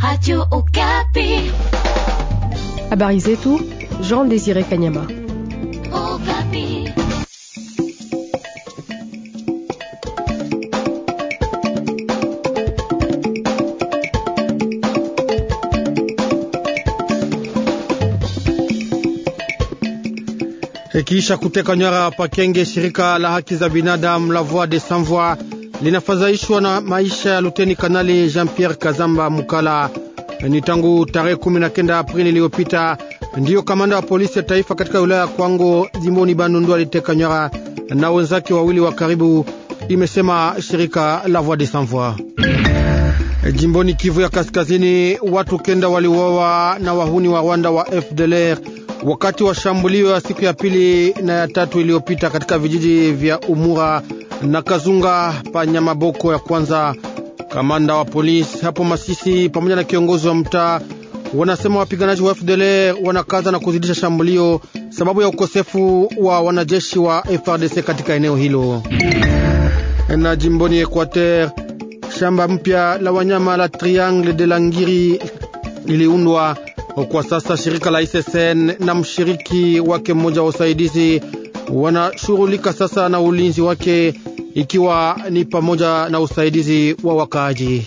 Radio Okapi. Habari zetu Jean Désiré Kanyama. Okapi. Kisha kuteka nyara Pakenge, shirika la haki za binadamu la Voix des Sans Voix linafadhaishwa na maisha ya luteni kanali Jean-Pierre Kazamba Mukala. Ni tangu tarehe 19 Aprili iliyopita ndiyo kamanda wa polisi ya taifa katika wilaya ya Kwango jimboni Bandundu aliteka nyara na wenzake wawili wa karibu, imesema shirika la Voix des Sans Voix. Jimboni Kivu ya Kaskazini, watu kenda waliuawa na wahuni wa Rwanda wa FDLR wakati wa shambulio ya siku ya pili na ya tatu iliyopita katika vijiji vya Umura na Kazunga pa Nyamaboko ya kwanza. Kamanda wa polisi hapo Masisi pamoja na kiongozi wa mtaa wanasema wapiganaji wa FDLR wanakaza na kuzidisha shambulio sababu ya ukosefu wa wanajeshi wa FRDC katika eneo hilo. Na jimboni Equateur, shamba mpya la wanyama la Triangle de la Ngiri liliundwa kwa sasa. Shirika la ISSN na mshiriki wake mmoja wa usaidizi wanashughulika sasa na ulinzi wake, ikiwa ni pamoja na usaidizi wa wakaaji.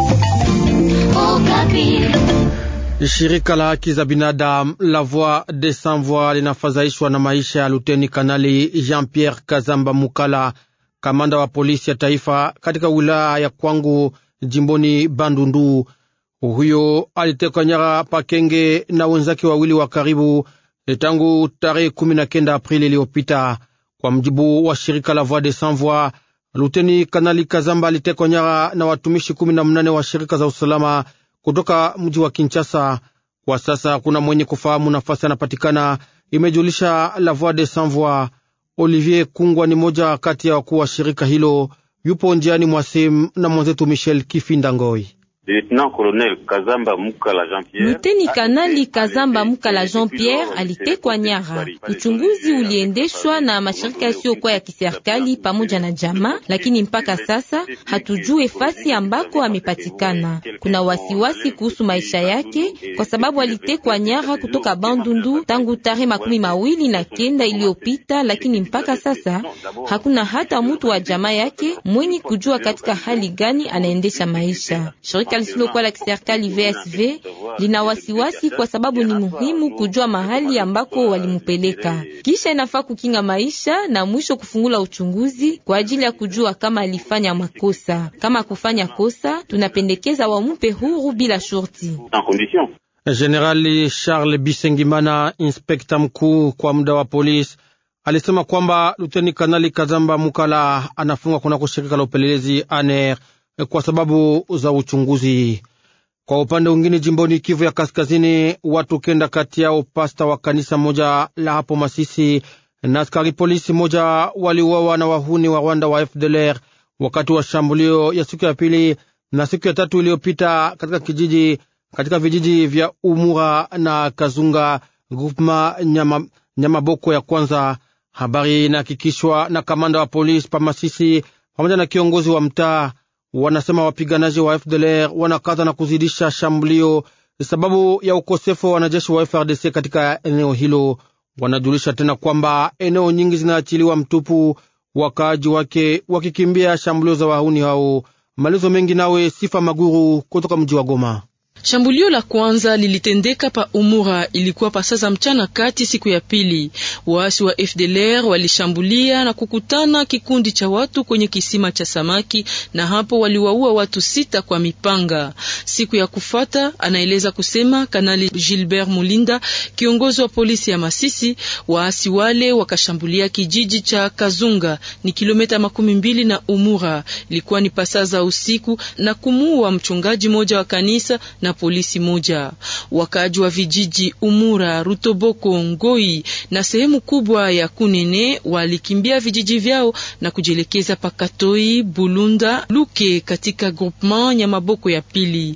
Okapi. Shirika la haki za binadamu la Voix des Sans Voix linafadhaishwa na maisha ya luteni kanali Jean-Pierre Kazamba Mukala, kamanda wa polisi ya taifa katika wilaya ya Kwangu jimboni Bandundu. Huyo alitekwa nyara Pakenge na wenzake wawili wa karibu tangu tarehe kumi na kenda Aprili iliyopita. Kwa mjibu wa shirika la Voix des Sans Voix, luteni kanali Kazamba alitekwa nyara na watumishi kumi na mnane wa shirika za usalama kutoka mji wa Kinshasa. Kwa sasa kuna mwenye kufahamu nafasi anapatikana, imejulisha la Voix des Sans Voix. Olivier Kungwa ni moja kati ya wakuu wa shirika hilo, yupo njiani mwasim na mwenzetu Michel Kifinda Ngoi. Luteni Kanali Kazamba Mukala Jean Pierre alitekwa nyara. Uchunguzi uliendeshwa na mashirika yasiyokuwa ya kiserikali pamoja na jamaa, lakini mpaka sasa hatujue fasi ambako amepatikana. Kuna wasiwasi kuhusu maisha yake kwa sababu alitekwa nyara kutoka Bandundu tangu tarehe makumi mawili na kenda iliyopita, lakini mpaka sasa hakuna hata mtu wa jamaa yake mwenye kujua katika hali gani anaendesha maisha. Shirika lisilokuwa la kiserikali VSV lina wasiwasi kwa sababu ni muhimu kujua mahali ambako walimupeleka, kisha inafaa kukinga maisha na mwisho kufungula uchunguzi kwa ajili ya kujua kama alifanya makosa. Kama kufanya kosa, tunapendekeza wamupe huru bila shurti. Generali Charles Bisengimana, inspekta mkuu kwa muda wa polisi, alisema kwamba luteni kanali Kazamba Mukala anafungwa kunako shirika la upelelezi ANR kwa sababu za uchunguzi. Kwa upande mwingine, jimboni Kivu ya Kaskazini, watu kenda kati yao pasta wa kanisa moja la hapo Masisi na askari polisi moja waliuawa na wahuni wa Rwanda wa FDLR wakati wa shambulio ya siku ya pili na siku ya tatu iliyopita katika kijiji katika vijiji vya Umura na Kazunga grupma nyama, Nyamaboko ya kwanza. Habari inahakikishwa na kamanda wa polisi pa Masisi pamoja na kiongozi wa mtaa wanasema wapiganaji wa FDLR wanakaza na kuzidisha shambulio sababu ya ukosefu wa wanajeshi wa FRDC katika eneo hilo. Wanajulisha tena kwamba eneo nyingi zinaachiliwa mtupu, wakaaji wake wakikimbia shambulio za wahuni hao. Malizo mengi nawe Sifa Maguru kutoka mji wa Goma. Shambulio la kwanza lilitendeka pa Umura, ilikuwa pasaza mchana kati siku ya pili. Waasi wa FDLR walishambulia na kukutana kikundi cha watu kwenye kisima cha samaki, na hapo waliwaua watu sita kwa mipanga. Siku ya kufata, anaeleza kusema Kanali Gilbert Mulinda, kiongozi wa polisi ya Masisi, waasi wale wakashambulia kijiji cha Kazunga, ni kilomita makumi mbili na Umura. Ilikuwa ni pasaza usiku na kumuua mchungaji moja wa kanisa na polisi moja. Wakaaji wa vijiji Umura, Rutoboko, Ngoi na sehemu kubwa ya Kunene walikimbia vijiji vyao na kujielekeza Pakatoi, Bulunda, Luke katika groupement Nyamaboko ya pili.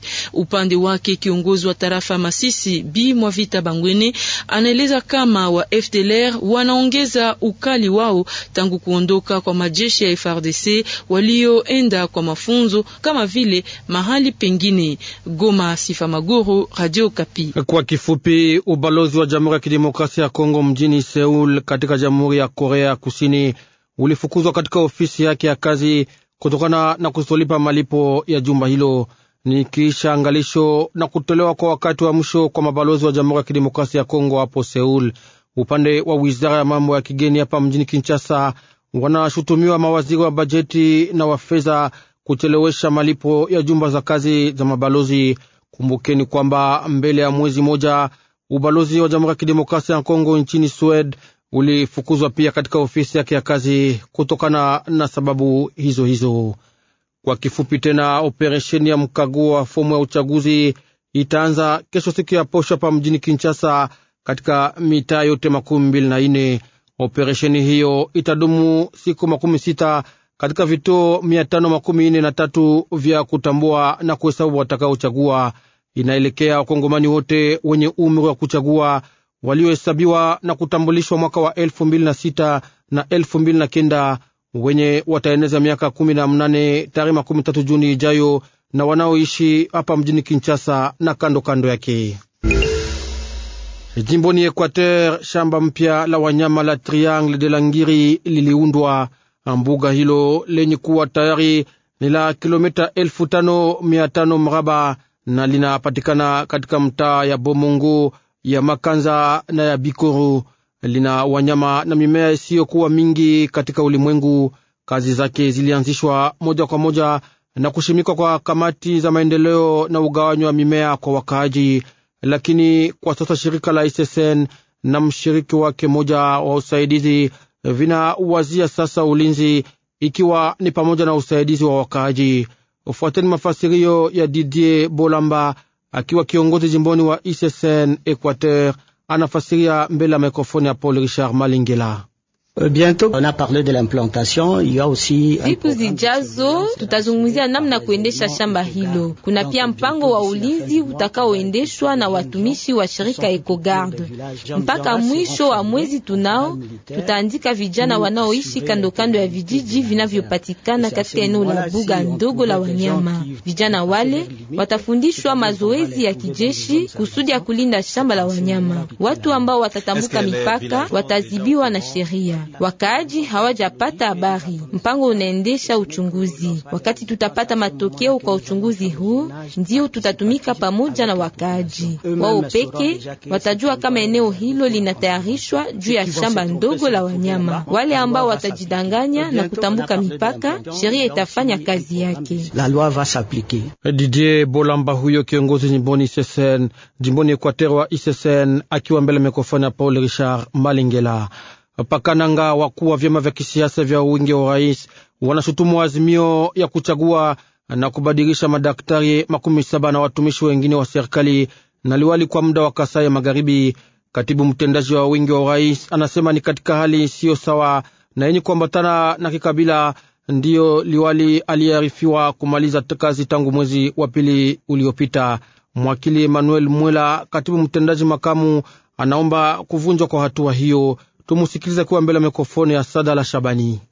Upande wake kiongozi wa tarafa Masisi Bi Mwavita Bangwene anaeleza kama wa FDLR wanaongeza ukali wao tangu kuondoka kwa majeshi ya FRDC walioenda kwa mafunzo kama vile mahali pengine. Goma, Sifa Maguru, Radio Kapi. Kwa kifupi, ubalozi wa Jamhuri ya Kidemokrasia ya Kongo mjini Seul katika Jamhuri ya Korea Kusini ulifukuzwa katika ofisi yake ya kazi kutokana na kutolipa malipo ya jumba hilo ni kisha angalisho na kutolewa kwa wakati wa mwisho kwa mabalozi wa Jamhuri ya Kidemokrasia ya Kongo hapo Seul. Upande wa wizara ya mambo ya kigeni hapa mjini Kinshasa wanashutumiwa mawaziri wa bajeti na wa fedha kuchelewesha malipo ya jumba za kazi za mabalozi. Kumbukeni kwamba mbele ya mwezi moja ubalozi wa Jamhuri ya Kidemokrasia ya Kongo nchini Sweden ulifukuzwa pia katika ofisi yake ya kazi kutokana na sababu hizo hizo. Kwa kifupi tena, operesheni ya mkaguo wa fomu ya uchaguzi itaanza kesho siku ya posho hapa mjini Kinshasa, katika mitaa yote makumi mbili na ine. Operesheni hiyo itadumu siku makumi sita katika vituo mia tano makumi ine na tatu vya kutambua na kuhesabu watakaochagua. Inaelekea wakongomani wote wenye umri wa kuchagua waliohesabiwa na kutambulishwa mwaka wa elfu mbili na sita na elfu mbili na kenda wenye wataeneza miaka kumi na mnane tarehe makumi tatu Juni ijayo na wanaoishi hapa mjini Kinshasa na kando kando yake. Jimboni Equateur, shamba mpya la wanyama la Triangle de la Ngiri liliundwa. Mbuga hilo lenye kuwa tayari ni la kilomita elfu tano mia tano mraba na linapatikana katika mtaa ya Bomongo ya Makanza na ya Bikoro. Lina wanyama na mimea isiyokuwa mingi katika ulimwengu. Kazi zake zilianzishwa moja kwa moja na kushimikwa kwa kamati za maendeleo na ugawanyo wa mimea kwa wakaaji, lakini kwa sasa shirika la ISSN na mshiriki wake moja wa usaidizi vinawazia sasa ulinzi, ikiwa ni pamoja na usaidizi wa wakaaji. Ufuateni mafasirio ya Didier Bolamba akiwa kiongozi jimboni wa ISSN Equateur, anafasiria mbele ya mikrofoni ya Paul Richard Malingela. Siku zijazo tutazungumzia namna ya kuendesha shamba hilo. Kuna pia mpango wa ulinzi utakaoendeshwa na watumishi wa shirika Ecogarde. Mpaka mwisho wa mwezi tunao tutaandika vijana wanaoishi kando kando ya vijiji vinavyopatikana katika eneo la buga ndogo la wanyama. Vijana wale watafundishwa mazoezi ya kijeshi kusudi ya kulinda shamba la wanyama. Watu ambao watatambuka mipaka watazibiwa na sheria. Wakaaji hawajapata habari. Mpango unaendesha uchunguzi. Wakati tutapata matokeo kwa uchunguzi huu, ndio tutatumika pamoja na wakaaji. Wao peke watajua kama eneo hilo linatayarishwa juu ya shamba ndogo la wanyama. Wale ambao watajidanganya na kutambuka mipaka, sheria itafanya kazi yake. Didier Bolamba huyo kiongozi jimboni ISSN, jimboni Equateur wa ISSN, akiwa mbele mikrofoni ya Paul Richard Malingela. Pakananga, wakuu wa vyama vya kisiasa vya wingi wa urais wanashutumu azimio ya kuchagua na kubadilisha madaktari makumi saba na watumishi wengine wa serikali na liwali kwa muda wa Kasai Magharibi. Katibu mtendaji wa wingi wa urais anasema ni katika hali isiyo sawa na yenye kuambatana na kikabila, ndiyo liwali aliyearifiwa kumaliza kazi tangu mwezi wa pili uliopita. Mwakili Emmanuel Mwela, katibu mtendaji makamu, anaomba kuvunjwa kwa hatua hiyo. Tumusikilize kuwa mbele ya mikrofoni ya Sada la Shabani.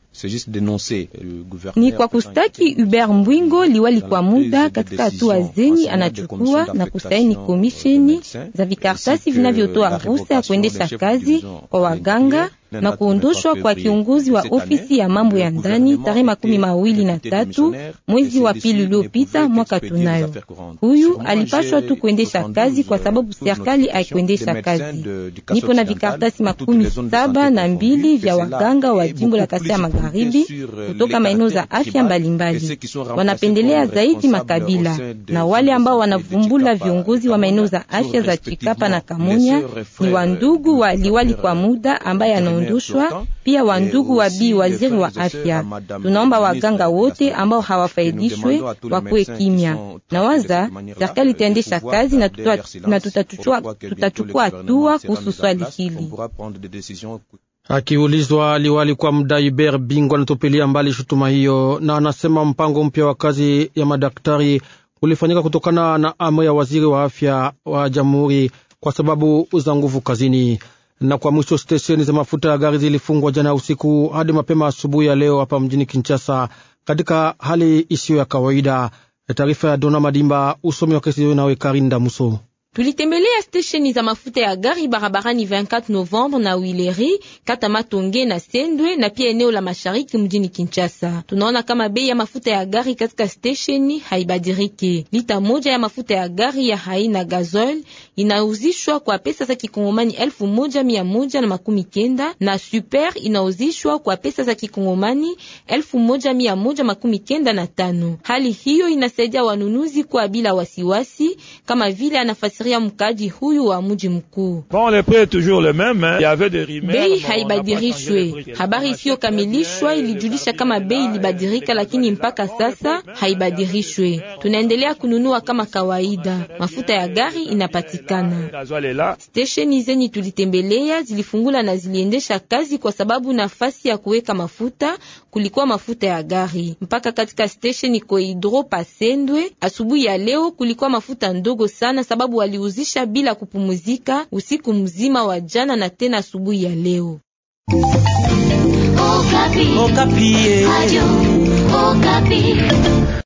Ni kwa kustaki Hubert Mbwingo liwali kwa muda katika hatua zenyi anachukua na kusaini komisheni za vikartasi vinavyotoa ruhusa ya kuendesha kazi kwa waganga na kuondoshwa kwa kiongozi wa ofisi ya mambo ya ndani tarehe makumi mawili na tatu mwezi wa pili uliopita mwaka tunayo. Huyu alipashwa tu kuendesha kazi kwa sababu serikali haikuendesha kazi. Nipo na vikartasi makumi saba na mbili vya waganga wa jimbo la Kasai ya Magharibi kutoka maeneo za afya mbalimbali. Wanapendelea zaidi makabila na wale ambao wanavumbula viongozi wa maeneo za afya za Chikapa na Kamunya ni wandugu wa liwali kwa muda ambaye anaondoshwa pia wandugu wa bi waziri wa afya. Tunaomba waganga wote ambao hawafaidishwe wakuwe kimya. Nawaza serikali itaendesha kazi na, na tutachukua hatua kuhusu swali hili. Akiulizwa, liwali kwa muda Iber Bingwa anatupilia mbali shutuma hiyo na anasema mpango mpya wa kazi ya madaktari ulifanyika kutokana na amri ya waziri wa afya wa jamhuri kwa sababu za nguvu kazini. Na kwa mwisho, stesheni za mafuta ya gari zilifungwa jana usiku hadi mapema asubuhi ya leo hapa mjini Kinshasa, katika hali isiyo ya kawaida. Taarifa ya Dona Madimba, usomi wa kesi nawe Karinda Muso. Tulitembelea stesheni za mafuta ya gari barabarani 24 Novembre na Wileri kata Matonge na Sendwe na pia eneo la mashariki mjini Kinshasa. Tunaona kama bei ya mafuta ya gari katika stesheni haibadiriki. Lita moja ya mafuta ya gari ya haina gasoil inauzishwa kwa pesa za kikongomani elfu moja mia moja na makumi kenda na super inauzishwa kwa pesa za kikongomani elfu moja mia moja makumi kenda na tano. Hali hiyo inasaidia wanunuzi kwa bila wasiwasi kama vile anafasi mkaji huyu wa mji mkuu. Bei haibadirishwe. Habari isiyokamilishwa ilijulisha kama bei ilibadirika, lakini mpaka sasa haibadirishwe. Tunaendelea kununua kama kawaida, mafuta ya gari inapatikana. Stesheni zenye tulitembelea zilifungula na ziliendesha kazi kwa sababu nafasi ya kuweka mafuta kulikuwa mafuta ya gari. Mpaka katika stesheni Koidro Pasendwe asubuhi ya leo kulikuwa mafuta ndogo sana sababu waliuzisha bila kupumuzika usiku mzima wa jana na tena asubuhi ya leo. Okapi. Okapi. Radio Okapi.